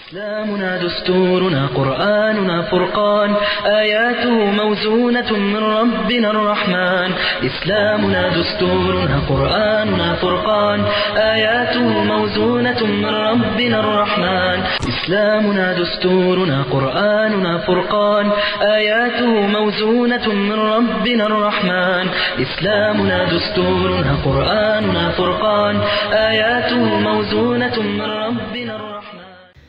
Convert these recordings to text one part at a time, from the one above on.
إسلامنا دستورنا قرآننا فرقان آياته موزونة من ربنا الرحمن إسلامنا دستورنا قرآننا فرقان آياته موزونة من ربنا الرحمن إسلامنا دستورنا قرآننا فرقان آياته موزونة من ربنا الرحمن إسلامنا دستورنا قرآننا فرقان آياته موزونة من ربنا الرحمن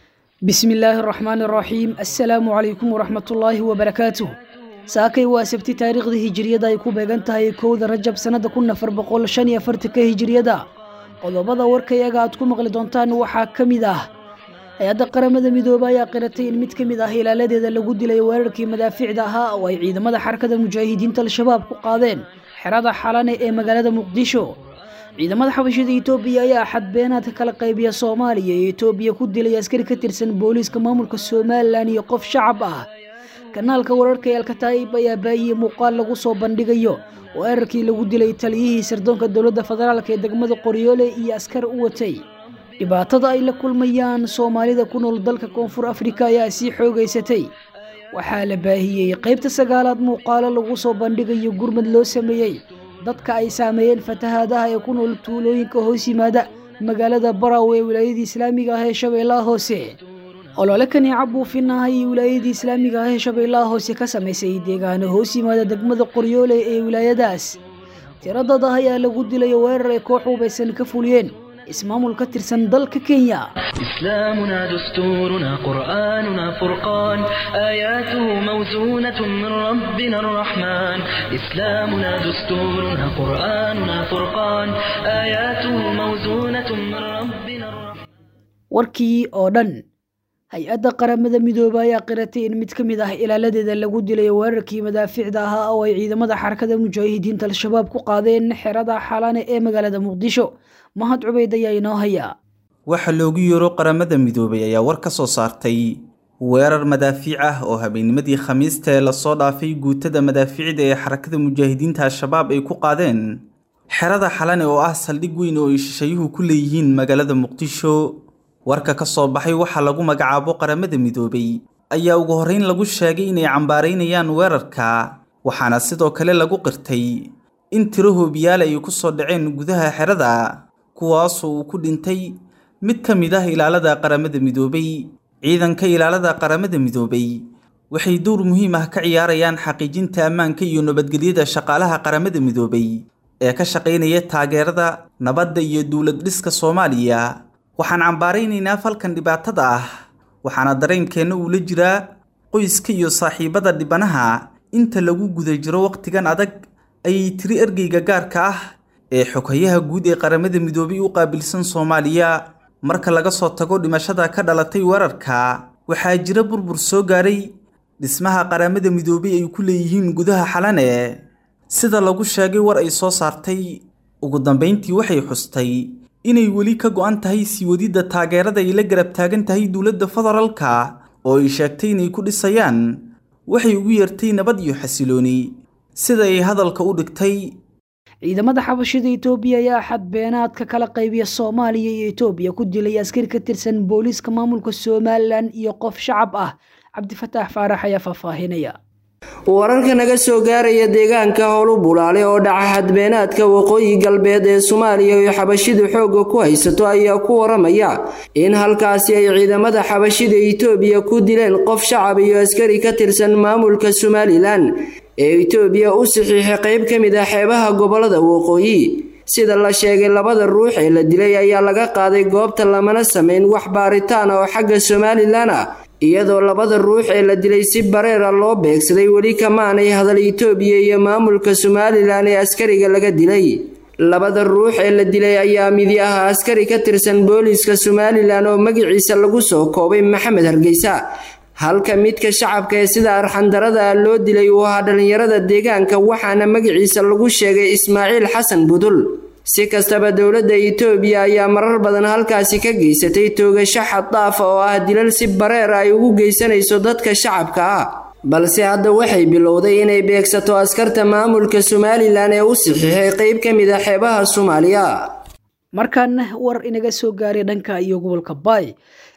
bismi illaahi araxmaan araxiim assalaamu calaykum waraxmatullaahi wabarakaatuh saakay waa sabti taariikhda hijiriyada ay ku beegan tahay kowda rajab sannada kun afar boqol shan iyo afartanka hijiriyada qodobada warkayaga aad ku maqli doontaan waxaa ka mid ah hay-adda qaramada midoobe ayaa qiratay in mid ka mid ah ilaaladeeda lagu dilay weerarkii madaafiicda ahaa oo ay ciidamada xarakada mujaahidiinta al-shabaab ku qaadeen xerada xalane ee magaalada muqdisho ciidamada xabashida etoobiya ayaa xadbeenaadka kala qaybiya soomaaliya iyo etoobiya ku dilay askari ka tirsan booliiska maamulka somalilan iyo qof shacab ah kanaalka wararka ee alkataa'ib ayaa baahiyey muuqaal lagu soo bandhigayo weerarkii lagu dilay taliyihii sirdoonka dowladda federaalk ee degmada qoryoole iyo askar u watay dhibaatada ay la kulmayaan soomaalida ku nool dalka koonfur afrika ayaa sii xoogaysatay waxaa la baahiyey qaybta sagaalaad muuqaalo lagu soo bandhigayo gurmad loo sameeyey dadka ay saameeyeen fatahaadaha ee ku nool tuulooyinka hoos yimaada magaalada baraawe ee wilaayadii islaamiga ah ee shabeellaha hoose olole kaneeca buufin ah iyo wilaayadii islaamiga ah ee shabeellaha hoose ka samaysay deegaano hoos yimaada degmada qoryoole ee wilaayadaas tiradad ah ayaa lagu dilay weerar ay koox hubaysan ka fuliyeen ismaamul ka tirsan dalka kenya إسلامنا دستورنا قرآننا فرقان آياته موزونة من ربنا الرحمن إسلامنا دستورنا قرآننا فرقان آياته موزونة من ربنا الرحمن warkii oo dhan hay-adda qaramada midoobe ayaa qiratay in mid ka mid ah ilaaladeeda lagu dilay weerarkii madaafiicda ahaa oo ay ciidamada xarakada mujaahidiinta al-shabaab ku qaadeen xerada xalane ee magaalada muqdisho mahad cubeyd ayaa inoo hayaa waxaa loogu yeero qaramada midoobay ayaa war ka soo saartay weerar madaafiic ah oo habeennimadii khamiista ee lasoo dhaafay guutada madaafiicda ee xarakada mujaahidiinta al-shabaab ay ku qaadeen xerada xalane oo ah saldhig weyn oo ay shishayuhu ku leeyihiin magaalada muqdisho warka ka soo baxay waxaa lagu magacaabo qaramada midoobay ayaa ugu horreyn lagu sheegay inay cambaaraynayaan weerarka waxaana sidoo kale lagu qirtay in tiro hoobiyaal ay ku soo dhaceen gudaha xerada kuwaasoo uu ku dhintay mid ka mid ah ilaalada qaramada midoobay ciidanka ilaalada qaramada midoobay waxay dowr muhiim ah ka ciyaarayaan xaqiijinta ammaanka iyo nabadgelyada shaqaalaha qaramada midoobay ee ka shaqaynaya taageerada nabadda iyo dowlad dhiska soomaaliya waxaan cambaaraynaynaa falkan dhibaatada ah waxaana dareenkeenna uu la jiraa qoyska iyo saaxiibada dhibanaha inta lagu guda jiro wakhtigan adag ayay tiri ergeyga gaarka ah ee xoghayaha guud ee qaramada midoobay u qaabilsan soomaaliya marka laga soo tago dhimashada ka dhalatay weerarka waxaa jira burbur soo gaaray dhismaha qaramada midoobay ay ku leeyihiin gudaha xalane sida lagu sheegay war ay soo saartay ugu dambayntii waxay xustay inay weli ka go'an tahay sii wadidda taageerada ay la garab taagan tahay dowladda federaalka oo ay sheegtay inay ku dhisayaan waxay ugu yeertay nabad iyo xasilooni sida ay hadalka u dhigtay ciidamada xabashida etoobiya ayaa xadbeenaadka kala qaybiya soomaaliya iyo etoobiya ku dilay askari ka tirsan booliiska maamulka somalilan iyo qof shacab ah cabdifataax faarax ayaa faahfaahinaya wararka naga soo gaaraya deegaanka howlu bulaale oo dhaca xadbeenaadka waqooyi galbeed ee soomaaliya iyo xabashidu xoogga ku haysato ayaa ku waramaya in halkaasi ay ciidamada xabashida itoobiya ku dileen qof shacab iyo askari ka tirsan maamulka somalilan ee itoobiya u saxiixay qayb ka mid ah xeebaha gobolada waqooyi sida la sheegay labada ruux ee la dilay ayaa laga qaaday goobta lamana samayn wax baaritaan oo xagga somalilan ah iyadoo labada ruux ee la dilay si bareera loo beegsaday weli kamaanay hadal itoobiya iyo maamulka somalilan ee askariga laga dilay labada ruux ee la dilay ayaa midi ah askari ka tirsan booliiska somalilan oo magaciisa lagu soo koobay maxamed hargeysa halka midka shacabka ee sida arxandarada loo dilay uu ahaa dhallinyarada deegaanka waxaana magaciisa lagu sheegay ismaaciil xasan budul si kastaba dowladda itoobiya ayaa marar badan halkaasi ka geysatay toogasho xaddaafa oo ah dilal si bareer ay ugu geysanayso dadka shacabka ah balse hadda waxay bilowday inay beegsato askarta maamulka somalilan ee u saxiixay qeyb ka mid a xeebaha soomaaliya markaana war inaga soo gaaray dhanka iyo gobolka baay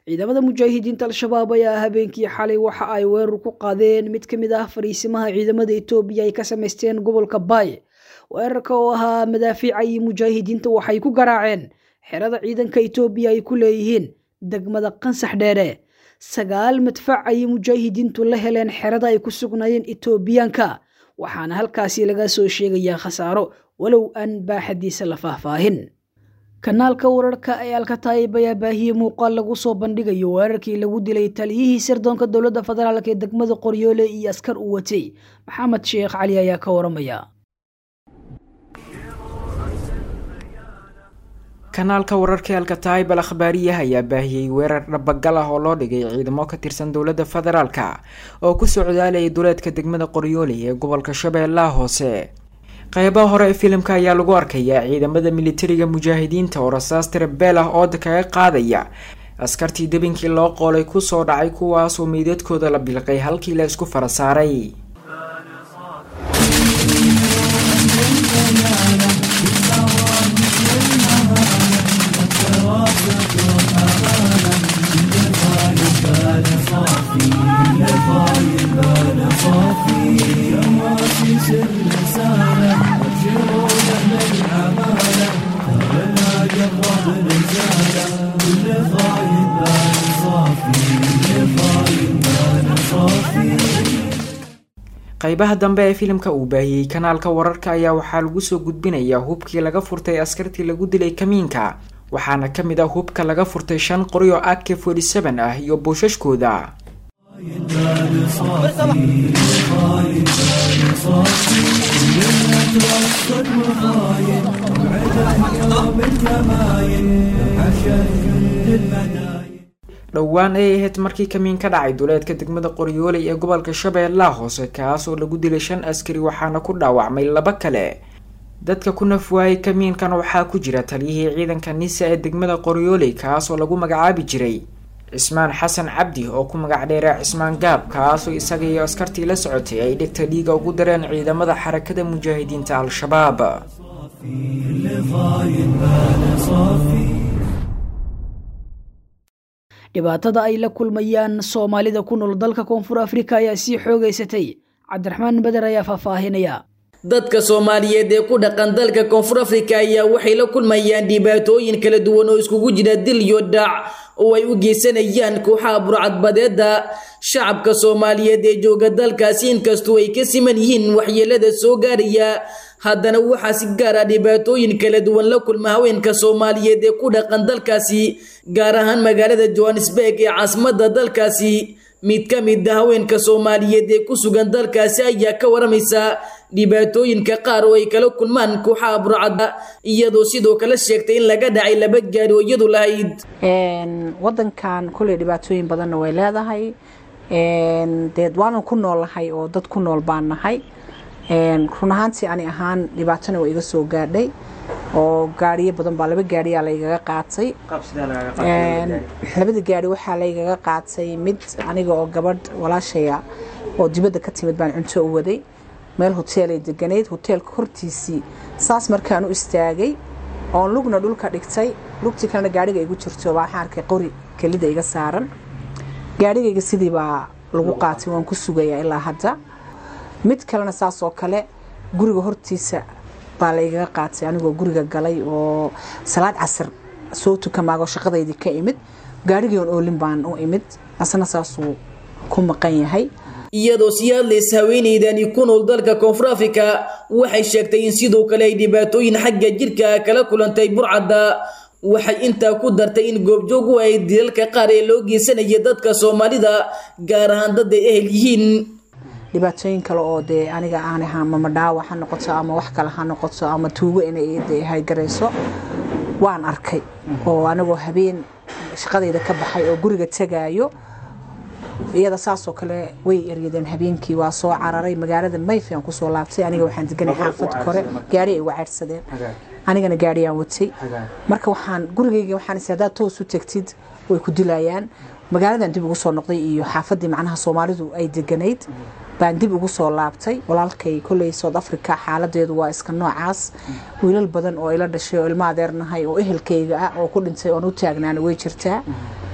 ciidamada mujaahidiinta al-shabaab ayaa habeenkii xalay waxa ay weerar ku qaadeen mid ka mid ah fariisimaha ciidamada etoobiya ay ka samaysteen gobolka baay weerarka oo ahaa madaafiica iyo mujaahidiinta waxay ku garaaceen xerada ciidanka etoobiya ay ku leeyihiin degmada qansax dheere sagaal madfac ayay mujaahidiintu la heleen xerada ay ku sugnaayeen etoobiyaanka waxaana halkaasi laga soo sheegayaa khasaaro walow aan baaxadiisa la faahfaahin kanaalka wararka ee alkataayib ayaa baahiyey muuqaal lagu soo bandhigayo weerarkii lagu dilay taliyihii sirdoonka dowladda federaalk ee degmada qoryoole iyo askar uu watay maxamed sheekh cali ayaa ka waramaya kanaalka wararka alkataayib al akhbaariyaha ayaa baahiyey weerar dhabagal ah oo loo dhigay ciidamo ka tirsan dowladda federaalka oo ku socdaalayay duleedka degmada qoryooley ee gobolka shabeellaha hoose qeybaha hore ee filimka ayaa lagu arkayaa ciidamada militariga mujaahidiinta oo rasaas tirabeel ah ooda kaga qaadaya askartii debinkii loo qoolay kusoo dhacay kuwaasoo meydadkooda la bilqay halkii la isku fara saaray qeybaha dambe ee filimka uu baahiyey kanaalka wararka ayaa waxaa lagu soo gudbinayaa hubkii laga furtay askartii lagu dilay kamiinka waxaana ka mid ah hubka laga furtay shan qori oo ak forty seven ah iyo buushashkooda dhowaan ay ahayd markii kamiin ka dhacay duleedka degmada qoryooley ee gobolka shabeellaha hoose kaas oo lagu dilay shan askari waxaana ku dhaawacmay laba kale dadka ku nafwaayay kamiinkan waxaa ku jira taliyihii ciidanka nisa ee degmada qoryooley kaas oo lagu magacaabi jiray cismaan xasan cabdi oo ku magac dheeraa cismaan gaab kaasoo isaga iyo askartii la socotay ay dhegta dhiiga ugu dareen ciidamada xarakada mujaahidiinta al-shabaab dhibaatada ay la kulmayaan soomaalida ku nool dalka koonfur afrika ayaa sii xoogeysatay cabdiraxmaan beder ayaa faahfaahinaya dadka soomaaliyeed ee ku dhaqan dalka koonfur afrika ayaa waxay la kulmayaan dhibaatooyin kala duwan oo iskugu jira dil iyo dhac oo ay u geysanayaan kooxaha burcadbadeeda shacabka soomaaliyeed ee jooga dalkaasi inkastoo ay ka siman yihiin waxyeelada soo gaaraya haddana waxaa si gaar ah dhibaatooyin kala duwan la kulma haweenka soomaaliyeed ee ku dhaqan dalkaasi gaar ahaan magaalada johannesburg ee caasimadda dalkaasi mid ka mid a haweenka soomaaliyeed ee ku sugan dalkaasi ayaa ka waramaysa dhibaatooyinka qaar oo ay kala kulmaan kooxaha burcadda iyadoo sidoo kale sheegtay in laga dhacay laba gaari oo iyadu lahayd wadankan kuley dhibaatooyin badanna way leedahay deed waanan ku noolnahay oo dad ku nool baan nahay run ahaantii ani ahaan dhibaatona waa iga soo gaadhay oo gaariyo badan baa laba gaariyaa laygaga qaatay labada gaari waxaa laygaga qaatay mid aniga oo gabadh walaashaya oo dibadda ka timid baan cunto u waday meel hoteelay deganayd hoteelka hortiisii saas markaan u istaagay oon lugna dhulka dhigtay lugtii kalena gaariga igu jirto waxaan arkay qori kelida iga saaran gaarigayga sidii baa lagu qaatay waan ku sugayaa ilaa hadda mid kalena saas oo kale guriga hortiisa baa laygaga qaatay anigoo guriga galay oo salaad casar soo tukamaago shaqadaydii ka imid gaarigii on oolin baan u imid asna saasuu ku maqan yahay iyadoo sii hadlaysa haweeneydani ku nool dalka koonfur afrika waxay sheegtay in sidoo kale ay dhibaatooyin xagga jirka kala kulantay burcadda waxay intaa ku dartay in goobjoog u ahayd dilalka qaar ee loo geysanaya dadka soomaalida gaar ahaan dad ay ehel yihiin dhibaatooyin kale oo dee aniga aan ahaa mama dhaawac ha noqoto ama wax kale ha noqoto ama tuugo inay de haygarayso waan arkay oo anigoo habeen shaqadayda ka baxay oo guriga tegaayo iyada saasoo kale way eryadeen habeenkii waa soo cararay magaalada mayfi aan kusoo laabtay aniga waxaan deganay xaafad kore gaari ay uga ceydhsadeen anigana gaariyaan watay marka waxaan gurigayga waxaan is haddaad toos u tegtid way ku dilayaan magaaladan dib ugu soo noqday iyo xaafadii macnaha soomaalidu ay deganayd baan dib ugu soo laabtay walaalkay kolley south africa xaaladeedu waa iska noocaas wiilal badan oo ila dhashay oo ilma adeernahay oo ehelkayga ah oo ku dhintay oon u taagnaana way jirtaa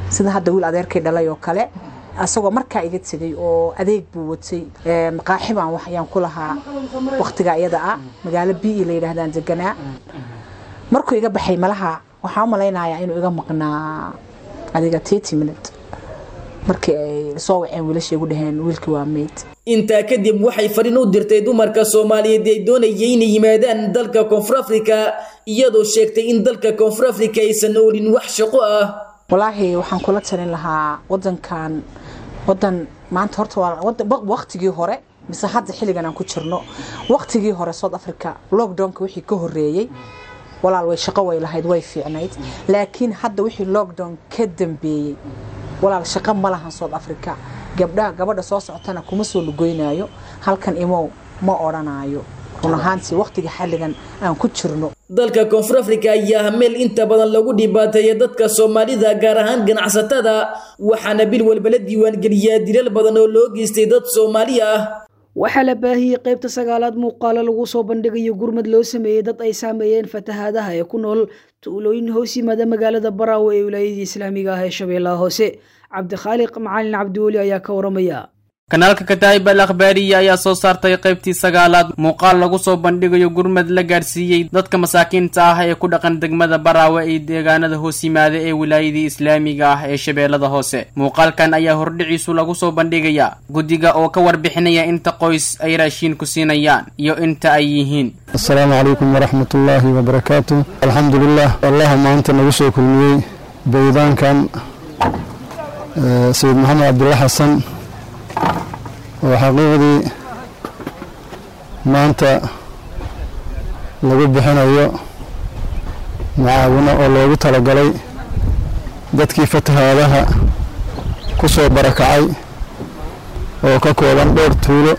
sida hadda wiil adeerkay dhalay oo kale asagoo markaa iga tegay oo adeeg buu watay maqaaxibaan waxyaan ku lahaa waqtiga iyada ah magaalo b e la yidhaahdaan deganaa markuu iga baxay malaha waxaan u malaynayaa inuu iga maqnaa adiga tety minute markii ay soo waceen wiilasha igu dhaheen wiilkii waa meyd intaa kadib waxay fariin u dirtay dumarka soomaaliyeed ee doonayay inay yimaadaan dalka koonfur afrika iyadoo sheegtay in dalka koonfur afrika aysan oolin wax shaqo ah walaahi waxaan kula talin lahaa wadankan wadan maanta horta waa waqtigii hore mise hadda xilligan aan ku jirno waqtigii hore south africa lockdownka wixii ka horeeyey walaal way shaqo way lahayd way fiicnayd laakiin hadda wixii lockdown ka dambeeyey walaal shaqo ma lahan south africa gabdhaha gabadha soo socotana kuma soo lugoynaayo halkan imow ma odhanaayo run ahaantii waqtiga xilligan aan ku jirno dalka koonfur afrika ayaa ah meel inta badan lagu dhibaateeya dadka soomaalida gaar ahaan ganacsatada waxaana bil walba la diiwaangeliyaa dilal badan oo loo geystay dad soomaali ah waxaa la baahiyey qaybta sagaalaad muuqaalo lagu soo bandhigayo gurmad loo sameeyey dad ay saameeyeen fatahaadaha ee ku nool tuulooyin hoos yimaada magaalada baraawe ee wilaayadii islaamiga ah ee shabeellaha hoose cabdikhaaliq macalin cabdiweli ayaa ka waramaya kanaalka kataa'ib al akhbaariya ayaa soo saartay qaybtii sagaalaad muuqaal lagu soo bandhigayo gurmad la gaadhsiiyey dadka masaakiinta ah ee ku dhaqan degmada baraawe iyo deegaanada hoos yimaada ee wilaayadii islaamiga ah ee shabeellada hoose muuqaalkan ayaa hordhiciisu lagu soo bandhigayaa guddiga oo ka warbixinaya inta qoys ay raashiin ku siinayaan iyo inta ay yihiin asalaamu calaykum waraxmat ullaahi wabarakaatu alxamdulilah allaha maanta nagu soo kulmiyey baydaankan sayid maxamed cabdulla xasan oo xaqiiqdii maanta lagu bixinayo mucaawino oo loogu talagalay dadkii fatahaadaha ku soo barakacay oo ka kooban dhowr tuulo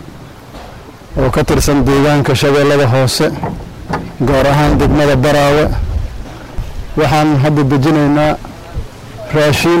oo ka tirsan deegaanka shabeellada hoose gaar ahaan degmada baraawe waxaan hadda dejinaynaa raashiin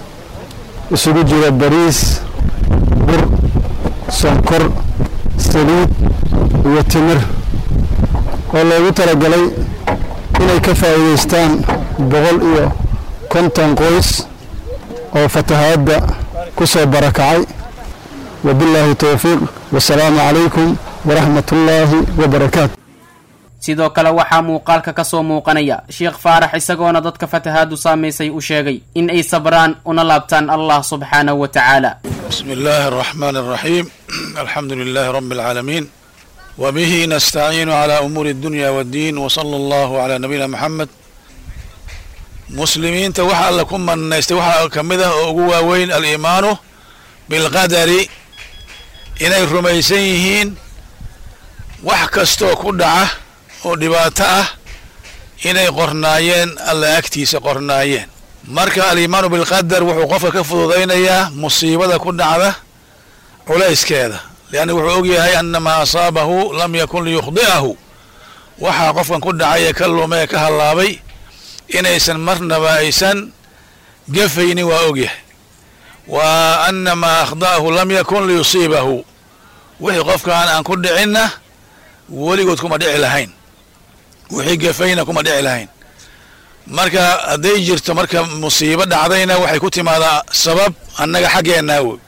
isugu jira bariis bur sonkor saliid iyo timir oo loogu talagalay inay ka faa'iidaystaan boqol iyo konton qoys oo fatahaadda ku soo barakacay wabillaahi towfiiq wasalaamu calaykum waraxmatullaahi wabarakaatu sidoo kale waxaa muuqaalka ka soo muuqanaya sheekh faarax isagoona dadka fatahaadu saamaysay u sheegay in ay sabraan una laabtaan allah subxaanahu wa tacaala بسم الله الرحمن الرحيم الحمد لله رب العالمين وبه نستعين على أمور الدنيا والدين وصلى الله على نبينا محمد مسلمين توحى لكم من يستوحى كمده وقوى وين الإيمان بالقدر إنay rumaysan yihiin wax kastoo ku dhaca oo dhibaato ah inay qornaayeen alla agtiisa qornaayeen marka aliimaanu bilqadar wuxuu qofka ka fududaynayaa musiibada ku dhacda culayskeeda lianna wuxuu ogyahay annamaa asaabahu lam yakun liyukhdi'ahu waxaa qofkan ku dhacay ee ka lumee ka hallaabay inaysan marnaba aysan gafaynin waa ogyahay wa annamaa akhda'ahu lam yakun liyusiibahu wixii qofkaan aan ku dhicinna weligood kuma dhici lahayn wixii gafayna kuma dhici lahayn marka hadday jirto marka musiibo dhacdayna waxay ku timaadaa sabab annaga xaggeennaa wey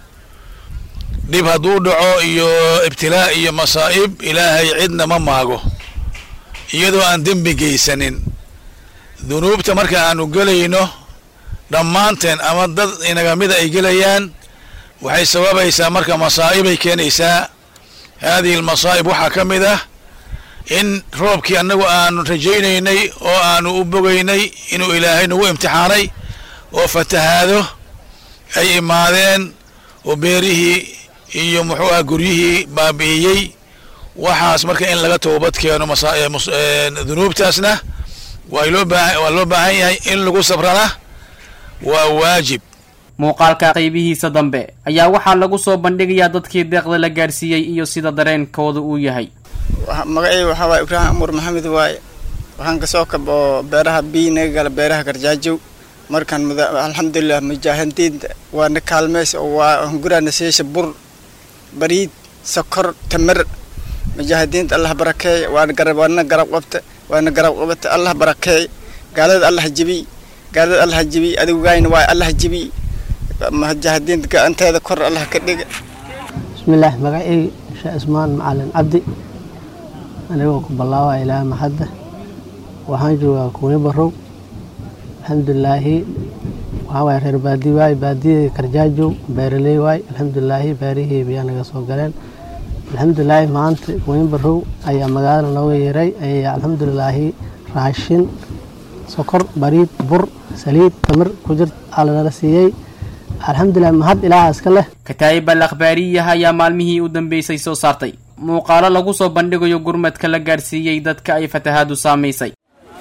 dhib hadduu dhaco iyo ibtilaa iyo masaa'ib ilaahay cidna ma maago iyadoo aan dembi geysanin dunuubta marka aanu gelayno dhammaanteen ama dad inagamida ay gelayaan waxay sababaysaa marka masaa'ibay keenaysaa haadihi almasaa'ib waxaa ka mid ah in roobkii annagu aanu rajaynaynay oo aanu u bogaynay inuu ilaahay nagu imtixaanay oo fatahaado ay imaadeen oo beerihii iyo muxuu ah guryihii baabi'iyey waxaas marka in laga toobad keeno dunuubtaasna waa loo baahan waa loo baahan yahay in lagu sabrana waa waajib muuqaalka qaybihiisa dambe ayaa waxaa lagu soo bandhigayaa dadkii deeqda la gaadhsiiyey iyo sida dareenkooda uu yahay magacayga waxaa waaye ibraahim amur maxamed waaye waxaan kasoo kaboo beeraha bii naga gala beeraha garjaajow markaan alxamdulilah mujaahidiinta waana kaalmeys oo waa hunguraana siisha bur bariid sokor tamar mujaahidiinta allah barakeey waana garab waana garab qabta waana garab qabata allah barakeey gaalada allah jebiy gaalada allah jibi adigugayna waay allah jibi mujaahidiinta gacanteeda kor allah ka dhiga bismillaah magacayga sheekh ismaan macalin cabdi anigoo ku bilaabaa ilaa maxadda waxaan joogaa kuuni barow alxamdulilaahi waxaa waay reer baadi waay baadiyada karjaajow beeraley waay alxamdulilaahi beerihii biyaa naga soo galeen alxamdulilaahi maanta kuuni barow ayaa magaalada nooga yeeray ayaa alxamdulilaahi raashin sokor bariid bur saliid tamir ku jirt aa lanala siiyey alxamdulilah mahad ilaaha iska leh kataa'ib al akhbaariyaha ayaa maalmihii u dambeysay soo saartay muuqaalo lagu soo bandhigayo gurmadka la gaadhsiiyey dadka ay fatahaadu saamaysay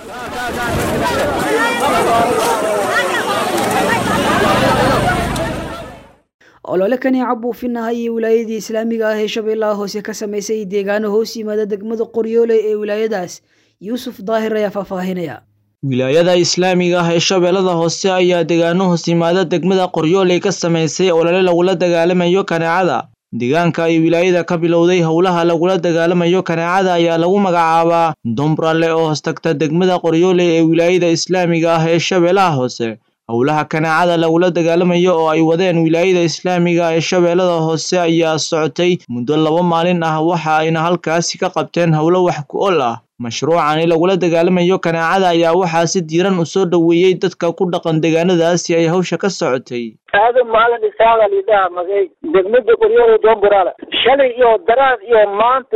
olole kaneeca buufinaha iyo wilaayadii islaamiga ah ee shabeellaha hoose ka samaysay deegaano hoos yimaada degmada qoryoole ee wilaayadaas yuusuf daahir ayaa faahfaahinaya wilaayada islaamiga ah ee shabeellada hoose ayaa deegaano hoos yimaada degmada qoryooley ka samaysay olole lagula dagaalamayo kaneecada deegaanka ay wilaayada ka bilowday howlaha lagula dagaalamayo kaneecada ayaa lagu magacaabaa dombralle oo hoostagta degmada qoryooley ee wilaayada islaamiga ah ee shabeellaha hoose howlaha kaneecada lagula dagaalamayo oo ay wadeen wilaayada islaamiga ee shabeellada hoose ayaa socotay muddo laba maalin ah waxa ayna halkaasi ka qabteen howlo wax ku ol ah mashruucani lagula dagaalamayo kaneecada ayaa waxaa si diiran u soo dhoweeyey dadka ku dhaqan deegaanadaasi ay hawsha ka socotay aadan maalin isaaga lidhaha magay degmada qoryoole domburaale shalay iyo daraad iyo maanta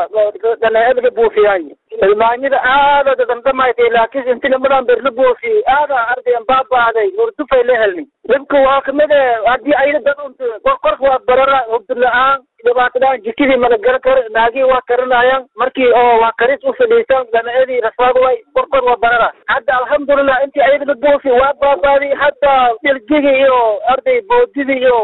dhanaeed la buufiyay ilmaanyada aada dadamdamaytay laakiin inti nimadan ber la buufiyey aada ardayan baabaaday hurdufay la helni dhibka waa kamide haddii ayna dad unt korka waa barara hurdu la-aan dhibaatadaan jikidii malagala kar naagii waa karinayaan markii oo waa karis u fadhiisan dhanaedii raswaag way korkor waa barara hadda alxamdulilah intii ayada la buufi waa baabaaday hadda dilgigi iyo arday boodidii iyo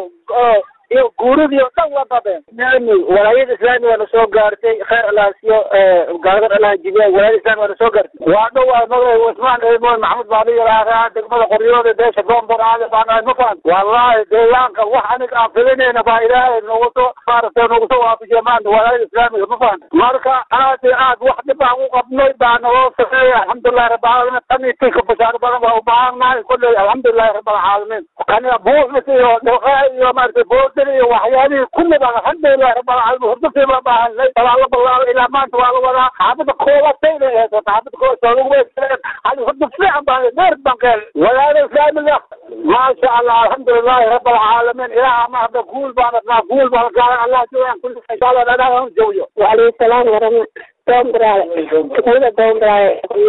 iyo guuridii oo dhan waa baabeen walaayada islaami waana soo gaartay khayr alaasiyo gaaladan allaha jibiya walaayada islami waana soo gaartay waa dhow waa magay usmaan eemoon maxamed baali yaraahdaa degmada qoryooda beesha doombor aada baan ahay ma fahan wallahi deegaanka wax aniga aan filinayna baa ilaahay nagu soo maaragtay nagu soo waafajiya maanta walaayada islaamiga ma fahan marka aad iyo aad wax dhib aan u qabnay baa naloo sameeya alxamdulilahi rabbilcaalamiin tan iyo tinka bashaaro badan baa u baahannahay kolley alxamdulilahi rabbilcaalamiin kaniga buufis iyo dhilqa iyo maaragtay boodin iyo waxyaalihii kulli baa alxamdulilahi rabbilcaalamiin hurdafii baa baahanay walaa la ballaalo ilaa maanta waa la wadaa xaafada koobatay inay ahayd xaafada koobatay lagu weysaleen hal hurda fiican baan dheer baan ka helay walaayada islaamiga maasha allah alxamdulilahi rabbilcaalamiin ilaaha ma hadda guul baan adnaa guul baan gaalan allah joogaan kulli insha allah dhanaha un jawiyo وعليه السلام ورحمة دومبراي كتبنا دومبراي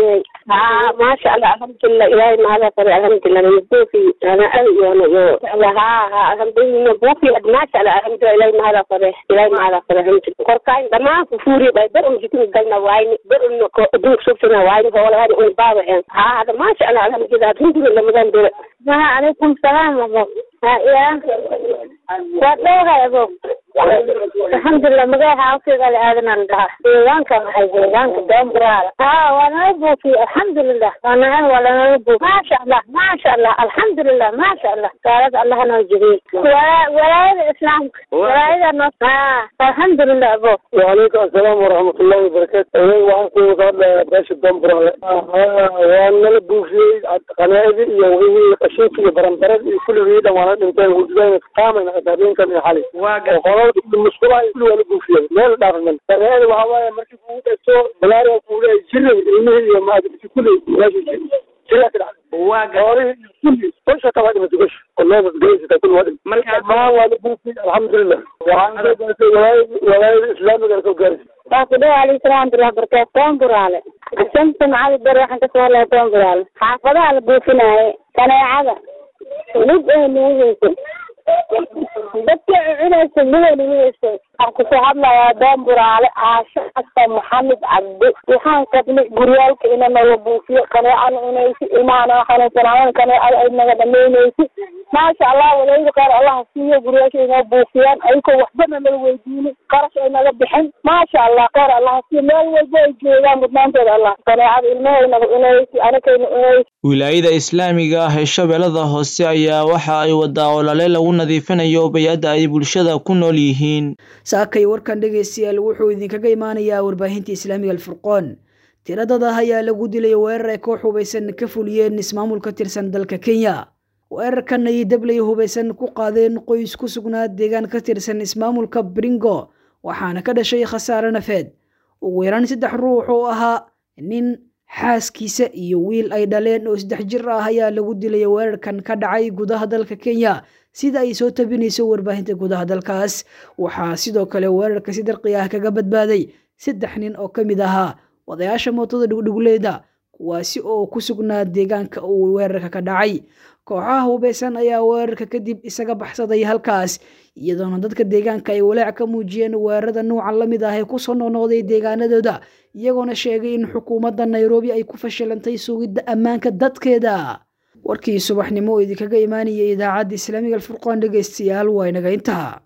ها ما شاء الله الحمد لله إلهي ما هذا فري الحمد لله نبوفي أنا أي أنا يو ها ها الحمد لله نبوفي ما شاء الله الحمد لله إلهي ما هذا فري إلهي ما هذا فري الحمد لله كركاين دما فوري باي بر أم جتني قلنا واين بر أم دوك شوفنا واين هو ولا هذا أم بابا ها هذا ما شاء الله الحمد لله الحمد لله مدام دول ها عليكم السلام ورحمة ها يا ودوها يا أبو الحمد لله مجاي حاوكي قال آذن الله ديوانك محي ديوانك دوم برالة ها وانا نبوكي الحمد لله وانا أنا ولا نبوك ما شاء الله ما شاء الله الحمد لله ما شاء الله قالت الله نوجبي ولا ولا الإسلام ولا إذا نص ها الحمد لله أبو وعليكم السلام ورحمة الله وبركاته أنا وعن كل قال باش الدمبر وأنا لبوشي قناعدي يوغي قشيكي برمبرد كل ويدا وانا انتين وجدين قامنا قدرين كان حالي وقالوا المشكلة كل وانا بوشي ميل دارنا فرهاد وهوايا مركي بودا سو بلاري وقولي جرم إلمي ما أدري كل ماشي جرم كده واقع كل كل شيء طبعا ما تقولش والله بس جايز تكون وادي ما وانا بوشي الحمد لله وعن ولاية الإسلام قالوا جايز باقي عليه السلام ورحمة الله وبركاته توم برالة الشمس معي بر waxaan ka soo leeyahay toon baraal xaafadaha la buufinaaye kaneecada mid ay nuugayso dadka cunaysa miday nuugayso waxaan kusoo hadlayaa doon buraale caasho xasan maxamed cabdi waxaan qabnay guryaalka ina naga buufiyo kaneecana cunaysi ilmahana xanuunsanaayan kaneecada ay naga dhamaynaysi maasha allah walayda qaar allah siiyo guryaasha inoo buufiyaan ayagoo waxbana naga weydiinin qarash ay naga bixin maasha allah qaar allah siiyo meel walba ay joogaan mudnaantooda allah kaneecada ilmahay naga cunaysi anakayna cunaysi wilaayada islaamiga ah ee shabeellada hoose ayaa waxa ay wadaa olole lagu nadiifinayo bay-adda ay bulshada ku nool yihiin saakay warkan dhegaystayaal wuxuu idinkaga imaanayaa warbaahinta islaamiga alfurqoon tiradada ayaa lagu dilay weerar ay koox hubaysan ka fuliyeen ismaamul ka tirsan dalka kenya weerarkan ay dablay hubaysan ku qaadeen qoys ku sugnaa deegaan ka tirsan ismaamulka bringo waxaana ka dhashay khasaare nafeed ugu yaraan saddex ruux oo ahaa nin xaaskiisa iyo wiil ay dhaleen oo saddex jir ah ayaa lagu dilay weerarkan ka dhacay gudaha dalka kenya sida ay soo tabinayso warbaahinta gudaha dalkaas waxaa sidoo kale weerarka si darqi ah kaga badbaaday saddex nin oo ka mid ahaa wadayaasha mootada dhugdhugleeda kuwaasi oo ku sugnaa deegaanka uu weerarka ka dhacay kooxaha hubeysan ayaa weerarka kadib isaga baxsaday halkaas iyadoona dadka deegaanka ay walaac ka muujiyeen weerarada nuucan la mid ah ee kusoo noqnoqday deegaanadooda iyagoona sheegay in xukuumadda nairobi ay ku fashilantay sugidda ammaanka dadkeeda warkii subaxnimo oo idinkaga imaanayay idaacadda islaamiga alfurqaan dhegeystayaal waa inaga intaha